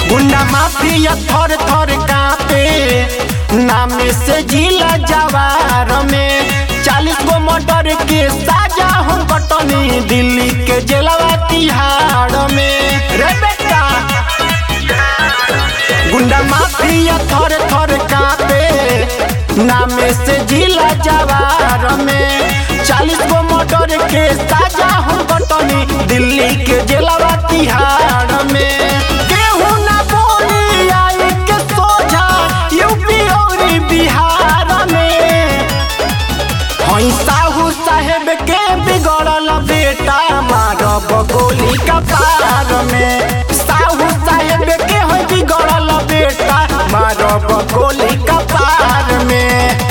गुंडा माफिया थर थर कापे नाम से जिला जवार में चालीस गो मर्डर के साजा हम कटनी दिल्ली के जेलवा तिहाड़ में रे बेटा गुंडा माफिया थर थर कापे नाम से जिला जवार में चालीस गो मर्डर के साजा हम कटनी दिल्ली के जेलवा तिहाड़ में केहू ना बोली आई के सोझा यूपी और बिहार में हई साहू साहेब के बिगड़ल बेटा मारब गोली कपार में साहू साहेब के हई बिगड़ल बेटा मारब गोली कपार में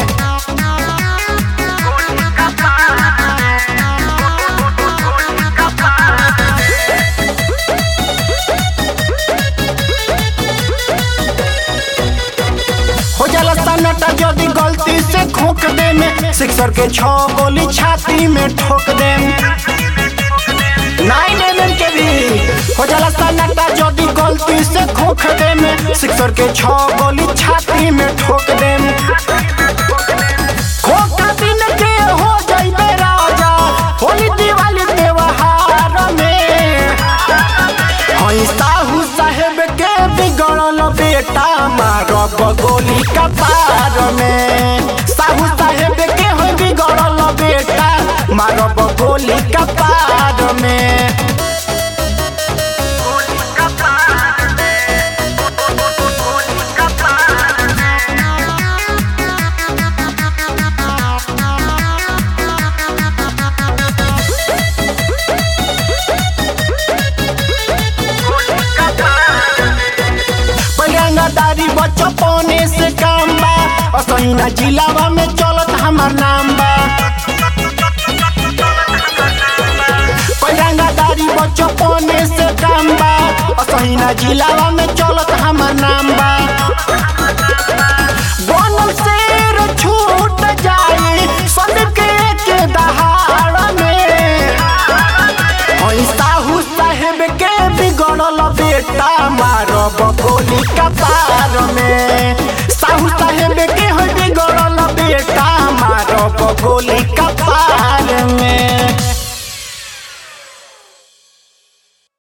हो जाला सन्नाटा यदि गलती से खोक दे में सिक्सर के छह गोली छाती में ठोक दे नाइन एम के भी हो जाला सन्नाटा यदि गलती से खोक दे में सिक्सर के छह गोली छाती में ठोक दे खोका दिन के हो जाइबे राजा होली दिवाली त्योहार में हई साहू साहेब के बिगड़ल बेटा मारब गोली कपार में साहू साहेब के हई बिगड़ल बेटा मारब गोली कपार में पैरंगदारी बचपने से काम बा असैना जिलावा में चलत हमार नाम बा पैरंगदारी बचपने से काम बा असैना जिलावा में चलत हमार नाम बा बनल शेर छूट जाए संदीप के के दहाड़ में हई साहू साहेब के बिगड़ल बेटा मारब गोली कपार में साहू साहेब के हई बिगड़ल बेटा मारब गोली कपार में